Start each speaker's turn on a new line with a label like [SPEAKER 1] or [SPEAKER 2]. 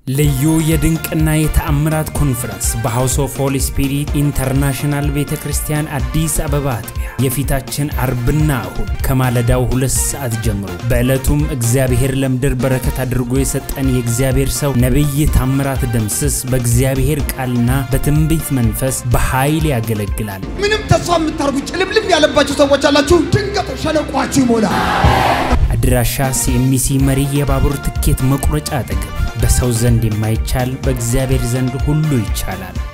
[SPEAKER 1] ልዩ የድንቅና የተአምራት ኮንፈረንስ በሃውስ ኦፍ ሆሊ ስፒሪት ኢንተርናሽናል ቤተ ክርስቲያን አዲስ አበባ አጥቢያ የፊታችን አርብና እሁድ ከማለዳው ሁለት ሰዓት ጀምሮ በዕለቱም እግዚአብሔር ለምድር በረከት አድርጎ የሰጠን የእግዚአብሔር ሰው ነቢይ ታምራት ደምስስ በእግዚአብሔር ቃልና በትንቢት መንፈስ በኃይል ያገለግላል።
[SPEAKER 2] ምንም ተስፋ የምታርጉ ጭልምልም ያለባችሁ ሰዎች አላችሁ። ድንገት ሸለቋችሁ ይሞላል።
[SPEAKER 1] አድራሻ ሲኤምሲ መሪ የባቡር ትኬት መቁረጫ አጠገብ። በሰው ዘንድ የማይቻል በእግዚአብሔር ዘንድ ሁሉ ይቻላል።